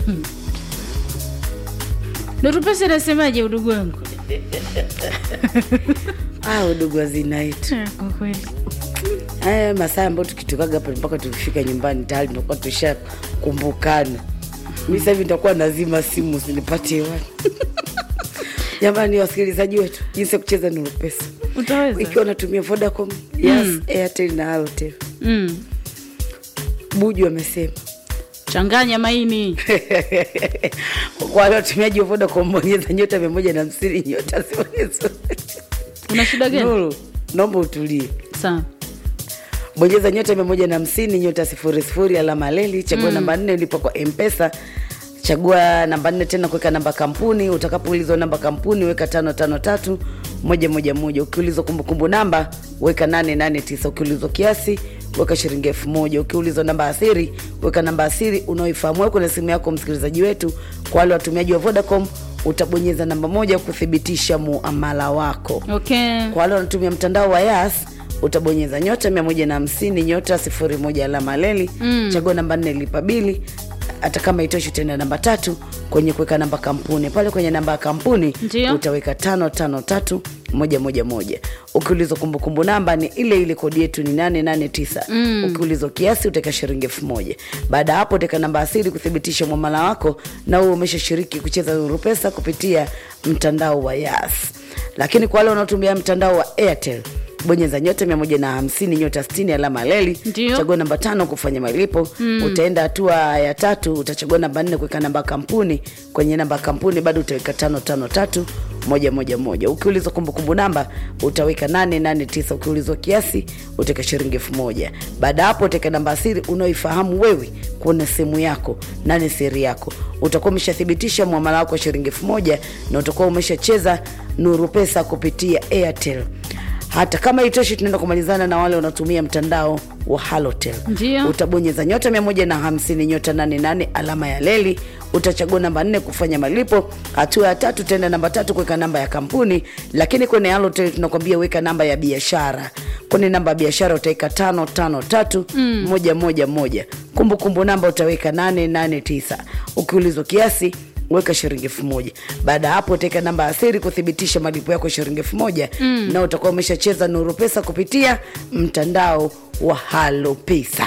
Nurupesa inasemaje udugu wangu? Ah, udugu wa zina yetu Eh, Kwa kweli haya masaa ambayo tukitokaga hapa mpaka tukifika nyumbani tayari tunakuwa tushakumbukana. Mi sasa hivi nitakuwa nazima simu usinipate hewani. Jamani, wasikilizaji wetu, jinsi ya kucheza Nuru Pesa utaweza. ikiwa unatumia Vodacom, Yes, Airtel na Halotel. Mm. Buju amesema Changanya maini. kwa wale watumiaji wa Vodacom, bonyeza nyota mia moja na hamsini nyota sifuri sifuri. Una shida gani? Nuru, naomba utulie. Sawa. bonyeza nyota mia moja na hamsini nyota sifuri sifuri alama leli chagua namba nne ulipo kwa mpesa chagua namba nne tena kuweka namba kampuni utakapoulizwa namba kampuni weka tano tano tatu moja moja moja ukiulizwa kumbukumbu namba weka nane nane tisa ukiulizwa kiasi weka shilingi elfu moja ukiulizwa namba asiri weka namba asiri unaoifahamu wewe kwenye simu yako msikilizaji wetu kwa wale watumiaji wa vodacom utabonyeza namba moja kuthibitisha muamala wako Okay. kwa wale wanatumia mtandao wa Yas utabonyeza nyota mia moja na hamsini nyota sifuri moja alama leli mm. chagua namba nne lipa bili hata kama itoshi tena namba tatu kwenye kuweka namba kampuni pale kwenye namba ya kampuni Ndio. utaweka tano tano tatu moja moja moja ukiulizwa kumbukumbu namba ni ile ile kodi yetu ni nane nane tisa mm. ukiulizwa kiasi utaweka shilingi elfu moja baada ya hapo utaweka namba asili kuthibitisha mwamala wako na huo umeshashiriki kucheza Nuru Pesa kupitia mtandao wa Yas lakini kwa wale wanaotumia mtandao wa Airtel bonyeza nyota mia moja na hamsini nyota sitini alama leli Ndio. chagua namba tano kufanya malipo mm. utaenda hatua ya tatu utachagua namba nne kuweka namba ya kampuni kwenye namba ya kampuni bado utaweka tano tano tatu moja moja moja ukiulizwa kumbukumbu namba utaweka nane nane tisa ukiulizwa kiasi utaweka shilingi elfu moja baada ya hapo utaweka namba asiri unaoifahamu wewe kuna simu yako nane siri yako utakuwa umeshathibitisha mwamala wako wa shilingi elfu moja na utakuwa umeshacheza nuru pesa kupitia airtel hata kama itoshi tunaenda kumalizana na wale wanaotumia mtandao wa halotel Ndio. utabonyeza nyota mia moja na hamsini nyota nane nane alama ya leli utachagua namba nne kufanya malipo hatua ya tatu tenda namba tatu kuweka namba ya kampuni lakini kwenye halotel tunakwambia weka namba ya biashara kwenye namba ya biashara utaweka tano tano tatu mm. moja moja moja kumbukumbu namba utaweka nane nane tisa ukiulizwa kiasi weka shilingi elfu moja baada ya hapo utaweka namba ya siri kuthibitisha malipo yako shilingi elfu moja mm. na utakuwa umeshacheza nuru pesa kupitia mtandao wa halo pesa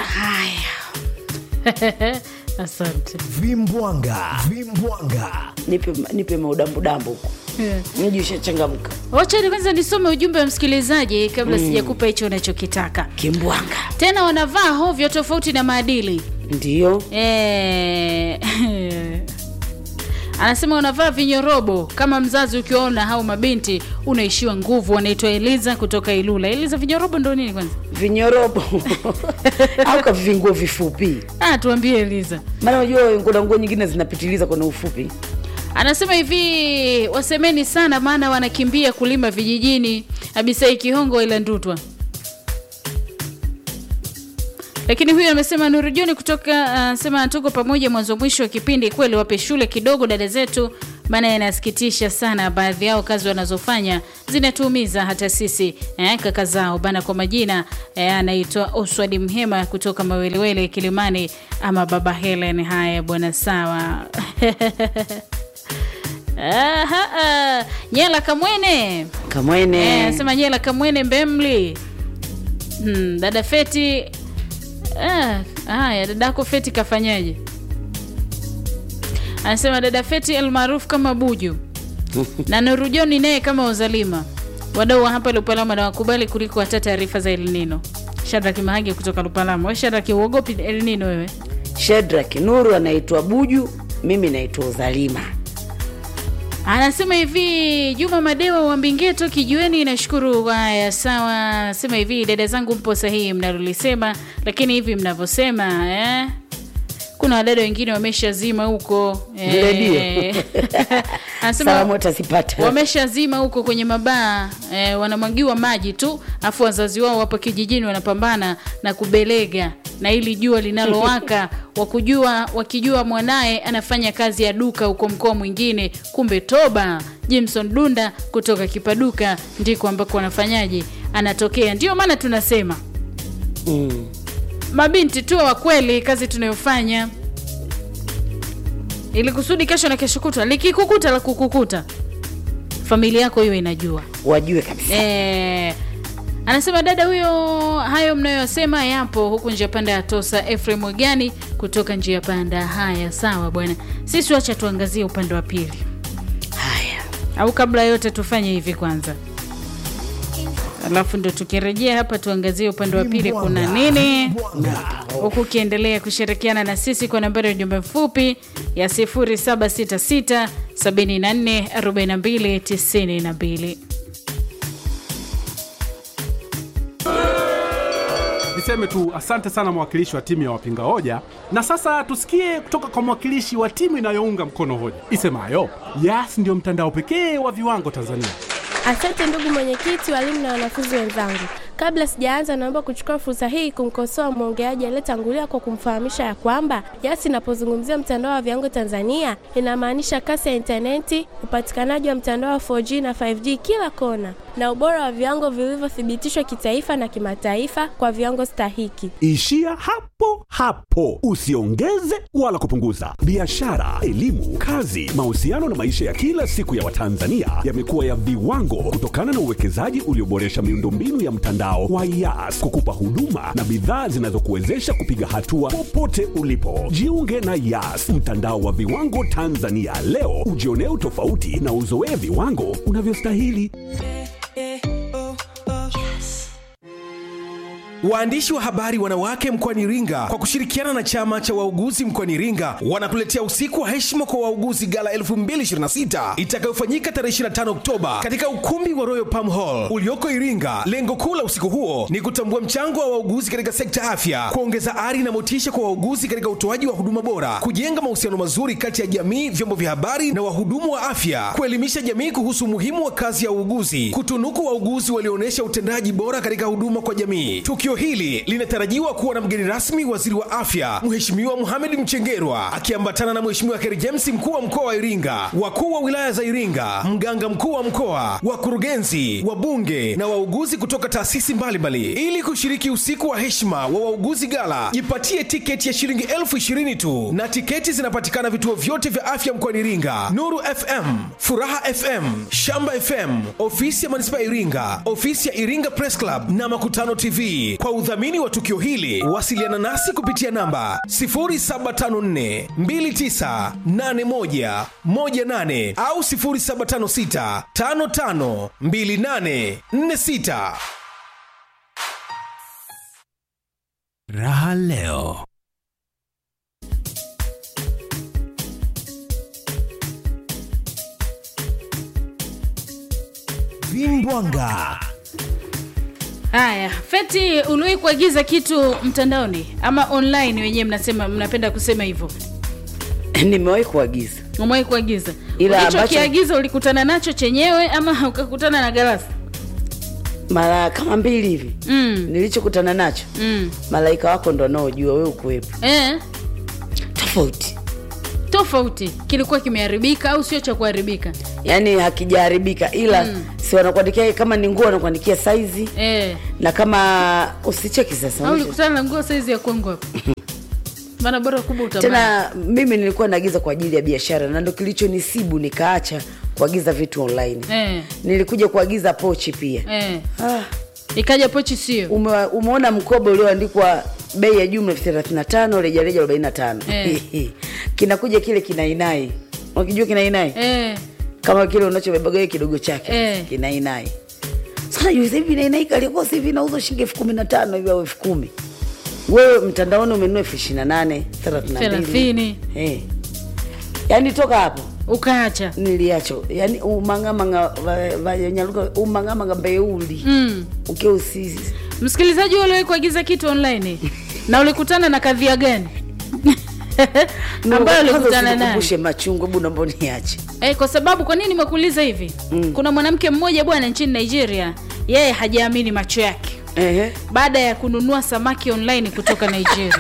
Asante. Vimbwanga, vimbwanga. nipe, nipe maudambudambu huko Yeah. mji ushachangamka Wacha ni kwanza nisome ujumbe wa msikilizaji kabla sijakupa hicho unachokitaka. kimbwanga Tena wanavaa hovyo tofauti na maadili. ndio Eh, anasema unavaa vinyorobo kama mzazi ukiwaona hao mabinti unaishiwa nguvu wanaitwa eliza kutoka ilula eliza vinyorobo ndo nini kwanza vinyorobo au kavinguo vifupi ah, tuambie eliza maana unajua kuna nguo nyingine zinapitiliza kwenye ufupi anasema hivi wasemeni sana maana wanakimbia kulima vijijini abisai kihongo ila ndutwa lakini huyu amesema nuru joni kutoka anasema tuko pamoja mwanzo mwisho wa kipindi kweli wape shule kidogo dada zetu maana yanasikitisha sana baadhi yao kazi wanazofanya zinatuumiza hata sisi eh, kaka zao bana kwa majina eh, anaitwa oswadi mhema kutoka mawelewele kilimani ama baba helen haya bwana sawa Aha, ah. nyela kamwene kamwene Eh, anasema nyela kamwene mbemli hmm, dada feti ah, haya dadako feti kafanyaje anasema dada feti almaarufu kama buju na nurujoni naye kama uzalima wadau wa hapa lupalama na wakubali kuliko hata taarifa za elnino shadraki mahagi kutoka lupalama we shadraki uogopi elnino wewe shedrak nuru anaitwa buju mimi naitwa uzalima anasema hivi juma madewa wa mbingeto kijueni nashukuru haya sawa anasema hivi dada zangu mpo sahihi mnalolisema lakini hivi mnavyosema eh? kuna wadada wengine wameshazima huko Redio. anasema salamu atazipata wameshazima huko kwenye mabaa eh, wanamwagiwa maji tu afu wazazi wao wapo kijijini wanapambana na kubelega na ili jua linalowaka wakujua wakijua mwanaye anafanya kazi ya duka huko mkoa mwingine kumbe toba jimson dunda kutoka kipaduka ndiko ambako wanafanyaje anatokea ndio maana tunasema mm. mabinti tu wa kweli kazi tunayofanya ili kusudi kesho na kesho kutwa likikukuta la kukukuta familia yako hiyo inajua wajue kabisa Eh, anasema dada huyo, hayo mnayosema yapo huku njia panda ya Tosa. Efrem Wegani kutoka njia panda. Haya, sawa bwana, sisi wacha tuangazie upande wa pili, haya au kabla ya yote tufanye hivi kwanza, alafu ndo tukirejea hapa tuangazie upande wa pili kuna nini, huku ukiendelea kushirikiana na sisi kwa nambari ya ujumbe mfupi ya 0766 74 42 92. Niseme tu asante sana mwakilishi wa timu ya wapinga hoja, na sasa tusikie kutoka kwa mwakilishi wa timu inayounga mkono hoja isemayo Yas ndio mtandao pekee wa viwango Tanzania. Asante ndugu mwenyekiti, walimu na wanafunzi wenzangu. Kabla sijaanza, naomba kuchukua fursa hii kumkosoa mwongeaji aliyetangulia kwa kumfahamisha ya kwamba Yas inapozungumzia mtandao wa viwango Tanzania inamaanisha kasi ya intaneti, upatikanaji wa mtandao wa 4G na 5G kila kona, na ubora wa viwango vilivyothibitishwa kitaifa na kimataifa kwa viwango stahiki. Ishia hapo hapo, usiongeze wala kupunguza. Biashara, elimu, kazi, mahusiano na maisha ya kila siku ya Watanzania yamekuwa ya viwango kutokana na uwekezaji ulioboresha miundombinu ya mtandao wa Yas kukupa huduma na bidhaa zinazokuwezesha kupiga hatua popote ulipo. Jiunge na Yas, mtandao wa viwango Tanzania leo, ujionee utofauti na uzoee viwango unavyostahili. Waandishi wa habari wanawake mkoani Iringa kwa kushirikiana na chama cha wauguzi mkoani Iringa wanakuletea usiku wa heshima kwa wauguzi gala 2026 itakayofanyika tarehe 25 Oktoba katika ukumbi wa Royal Palm Hall ulioko Iringa. Lengo kuu la usiku huo ni kutambua mchango wa wauguzi katika sekta ya afya, kuongeza ari na motisha kwa wauguzi katika utoaji wa huduma bora, kujenga mahusiano mazuri kati ya jamii, vyombo vya habari na wahudumu wa afya, kuelimisha jamii kuhusu umuhimu wa kazi ya uuguzi, kutunuku wauguzi walioonyesha utendaji bora katika huduma kwa jamii. Tukio hili linatarajiwa kuwa na mgeni rasmi waziri wa afya Mheshimiwa Mohamed Mchengerwa akiambatana na Mheshimiwa Kheri James mkuu wa mkoa wa Iringa, wakuu wa wilaya za Iringa, mganga mkuu wa mkoa, wakurugenzi, wabunge na wauguzi kutoka taasisi mbalimbali. Ili kushiriki usiku wa heshima wa wauguzi gala, jipatie tiketi ya shilingi elfu ishirini tu, na tiketi zinapatikana vituo vyote vya afya mkoani Iringa: Nuru FM, Furaha FM, Shamba FM, ofisi ya manispaa ya Iringa, ofisi ya Iringa Press Club na Makutano TV. Kwa udhamini wa tukio hili, wasiliana nasi kupitia namba 0754 2981 18 au 0756 55 28 46. Raha leo. Vimbwanga. Haya, Feti, uliwahi kuagiza kitu mtandaoni ama online? Wenyewe mnasema mnapenda kusema hivyo. nimewahi kuagiza Umewahi kuagiza? Ila Ulichokiagiza ulikutana nacho chenyewe ama ukakutana na galasi? mara kama mbili hivi Mm. nilichokutana nacho Mm. malaika wako ndo anaojua wewe ukuwepo Eh, tofauti tofauti. Kilikuwa kimeharibika au sio cha kuharibika? yaani hakijaharibika ila mm. si wanakuandikia kama ni nguo wanakuandikia saizi Eh. na kama usicheki sasa Au ulikutana na nguo saizi ya kwangu hapo? Maana bora kubwa utabana. tena mimi nilikuwa naagiza kwa ajili ya biashara na ndo kilichonisibu nikaacha kuagiza vitu online Eh. nilikuja kuagiza pochi pia Eh. ah, Ikaja pochi sio. ume, umeona mkoba ulioandikwa bei ya jumla elfu thelathini na tano rejareja arobaini na tano Eh. kinakuja kile kinainai ukijua kinainai Eh. kama kile unachobebaga wewe kidogo chake Eh. kinainai sana juu hivi inainai kalikuwa sasa hivi inauzwa shilingi elfu kumi na tano hivi au elfu kumi wewe mtandaoni umenunua elfu ishirini na nane thelathini na mbili Thelathini. Eh. yaani toka hapo Ukaacha. niliacho yani umangamanga va- vanyaluka umangamanga mbeuli Mm. ukiwa usisi Msikilizaji, wewe uliwahi kuagiza kitu online na ulikutana na kadhia gani ambayo ulikutana nayo? kumbushe machungu hebu naomba niache Eh, kwa sababu kwa nini nimekuuliza hivi? Kuna mwanamke mmoja bwana nchini Nigeria, yeye hajaamini macho yake Ehe. baada ya kununua samaki online kutoka Nigeria.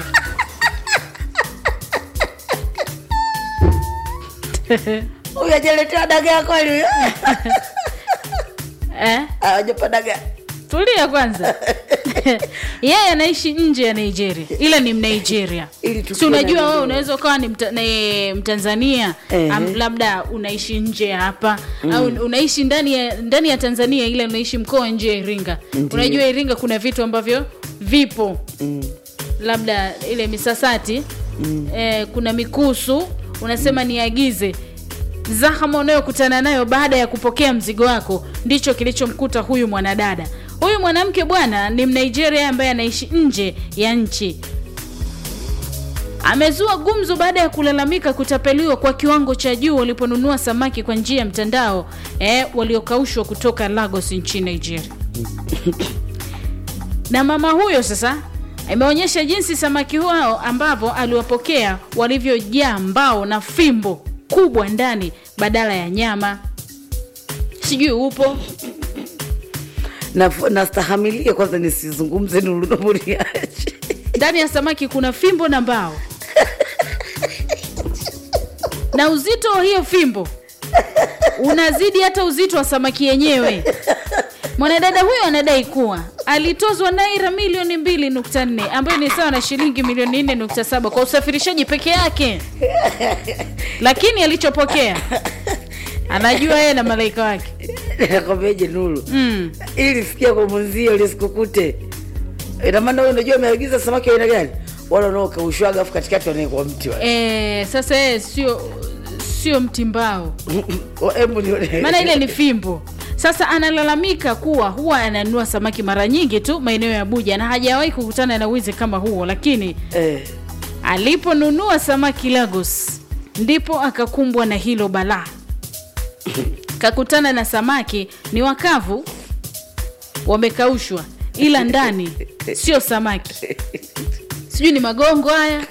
huyu ajaletea dagaa kweli eh? awajapa dagaa Tulia kwanza. yeye anaishi nje ya nigeria ila ni mnigeria Ili si tukiwa na unajua wewe neno. unaweza ukawa ni mta, ni mtanzania Ehe. am, labda unaishi nje ya hapa au unaishi ndani ya ndani ya tanzania ila unaishi mkoa nje ya iringa unajua iringa kuna vitu ambavyo vipo labda ile misasati eh, kuna mikusu unasema niagize zahama unayokutana nayo baada ya kupokea mzigo wako ndicho kilichomkuta huyu mwanadada huyu mwanamke bwana ni mnigeria ambaye anaishi nje ya nchi amezua gumzo baada ya kulalamika kutapeliwa kwa kiwango cha juu waliponunua samaki kwa njia ya mtandao eh, waliokaushwa kutoka lagos nchini nigeria na mama huyo sasa imeonyesha jinsi samaki hao ambavyo aliwapokea walivyojaa mbao na fimbo kubwa ndani badala ya nyama sijui upo na nastahamilie kwanza nisizungumze nulunamuriache ndani ya samaki kuna fimbo na mbao na uzito wa hiyo fimbo unazidi hata uzito wa samaki yenyewe mwanadada huyo anadai kuwa alitozwa naira milioni 2.4 ambayo ni sawa na shilingi milioni 4.7 kwa usafirishaji peke yake lakini alichopokea anajua yeye na malaika wake nakwambiaje nulu mm. ili sikia kwa mwenzio lisikukute inamaana wewe unajua ameagiza samaki wa aina gani wala unaokaushwaga afu katikati wanaekwa mti wa e, sasa yeye sio sio mtimbao hebu nione maana ile ni fimbo sasa analalamika kuwa huwa ananunua samaki mara nyingi tu maeneo ya buja na hajawahi kukutana na wizi kama huo lakini eh, aliponunua samaki lagos ndipo akakumbwa na hilo balaa kakutana na samaki ni wakavu wamekaushwa ila ndani sio samaki sijui ni magongo haya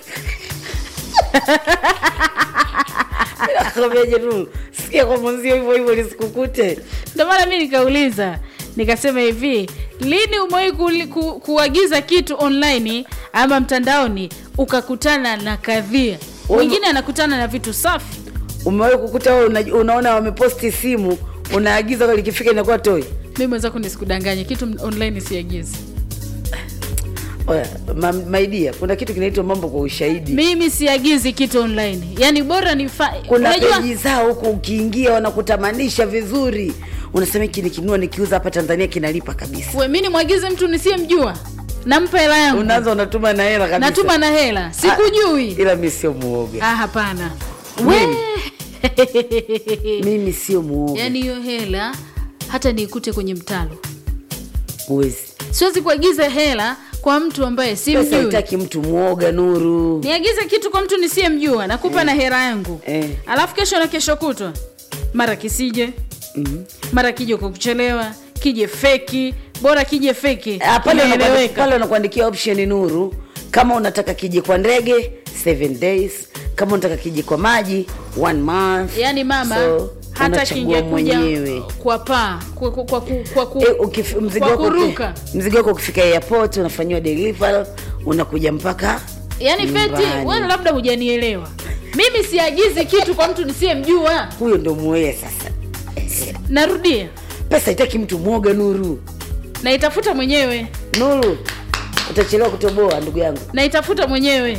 nakwambiaje nulu sikia kwa mwenzio hivyo hivyo lisikukute ndio maana mi nikauliza nikasema hivi lini umewahi ku, ku, kuagiza kitu online ama mtandaoni ukakutana na kadhia mwingine anakutana na vitu safi umewahi kukuta wewe una, unaona wameposti simu unaagiza kwa likifika inakuwa toi mi mwenzako nisikudanganye kitu online siagizi Oya, ma, maidia kuna kitu kinaitwa mambo kwa ushahidi mimi siagizi kitu online yaani bora ni kuna unajua peji zao huku ukiingia wanakutamanisha vizuri unasema hiki nikinua nikiuza hapa tanzania kinalipa kabisa we mi nimwagize mtu nisiyemjua nampa hela yangu unaanza unatuma na hela kabisa natuma na hela sikujui ila mi sio muoga ah, hapana Mimi? we mimi sio muoga yaani hiyo hela hata niikute kwenye mtalo huwezi siwezi kuagiza hela kwa mtu ambaye pesa simjui haitaki mtu mwoga nuru niagize kitu kwa mtu nisiyemjua nakupa na hela yangu Eh. alafu kesho na kesho kutwa mara kisije mara kije kwa kuchelewa kije feki bora kije feki Ah, pale wanakuandi- Inaeleweka. pale wanakuandikia option nuru kama unataka kije kwa ndege 7 days kama unataka kije kwa maji one month yaani mama So, hata unachagua kingekuja mwenyewe kwa paa kwa, kwa, kwa, kwa, kwa, ku- Eh, ukif- mzigo kwa wako uki- kuruka mzigo wako ukifika airport unafanyiwa deliver unakuja mpaka yaani feti nyumbani. wewe labda hujanielewa mimi siagizi kitu kwa mtu nisiyemjua huyo ndo muee sasa narudia pesa haitaki mtu mwoga nuru naitafuta mwenyewe nuru utachelewa kutoboa ndugu yangu naitafuta mwenyewe